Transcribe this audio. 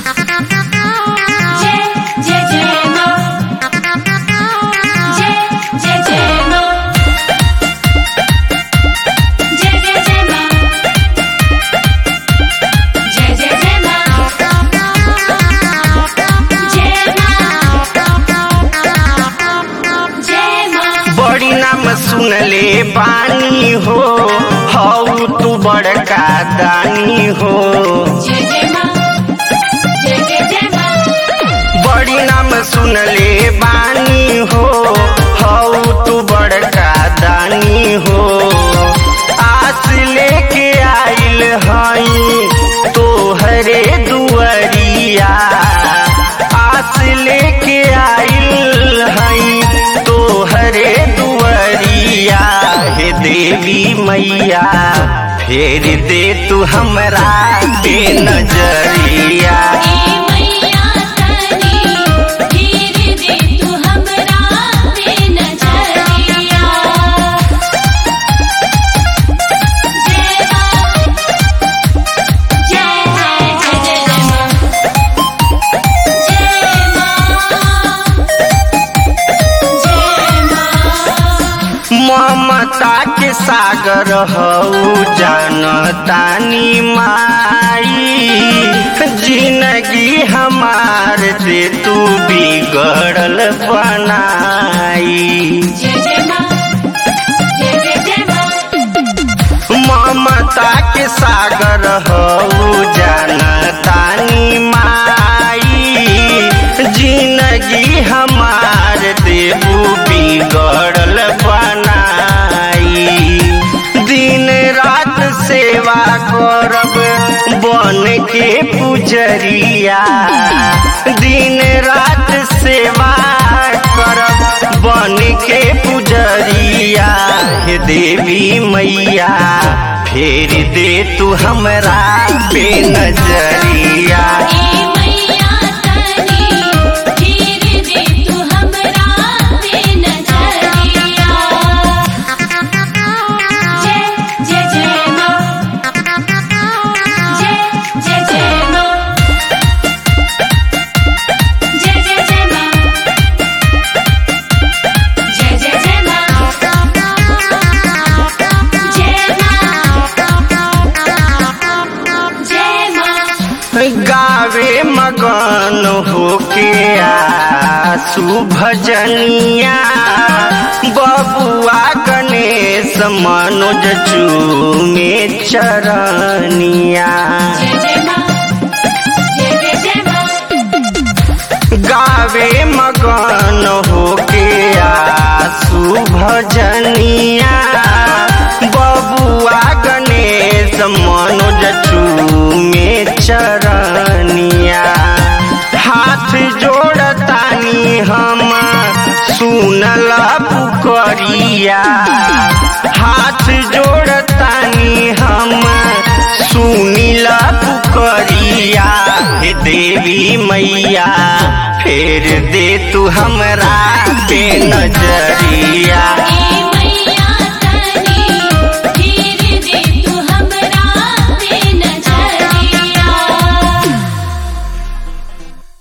जय जय जय माँ जय जय जय माँ जय जय जय माँ जय जय जय माँ जय माँ जय माँ बड़ी नाम सुनले बानी हो हऊ तू बड़का दानी हो जय जय माँ जय जय जय माँ बड़ी नाम सुनले बानी हो हऊ तू बड़का दानी हो आस लेके आइल हई तोहरे दुआरिया आस लेके आइल हई तोहरे दुआरिया हे देवी मैया फेर दे तू हमरा पे नजरिया ए मैया तनी धीर दे तू हमरा पे नजरिया जय माँ जय जय जय जय जय माँ जय माँ जय माँ ममता के सागर हऊ जानतानी माई जिंदगी हमार से तू बिगड़ल बनाई जय जय माँ जय जय जय माँ ममता के सागर हऊ जानतानी माई जिंदगी हमार देबू बिगड़ल बनाई दिन रात सेवा करब बन के पुजरिया दिन रात सेवा करब बन के पुजरिया हे देवी मैया फेर दे तू हमरा पे नजरिया ए मैया तनी धीर दे तू हमरा पे नजरिया जय जय जय माँ जय जय जय माँ जय जय जय माँ जय जय जय माँ जय माँ जय माँ गावे मगन होके आसू भजनिया बबुआ गणेश मनोज चूमे चरनिया जय जय माँ जय जय जय माँ गावे मगन होके आसू भजनिया बबुआ गणेश मनोज चूमे चरनिया हाथ जोड़तानी हम सुनल पुकरिया हाथ जोड़तानी हम सुनिल पुकरिया हे देवी मैया फेर दे तू हमरा पे नजरिया ए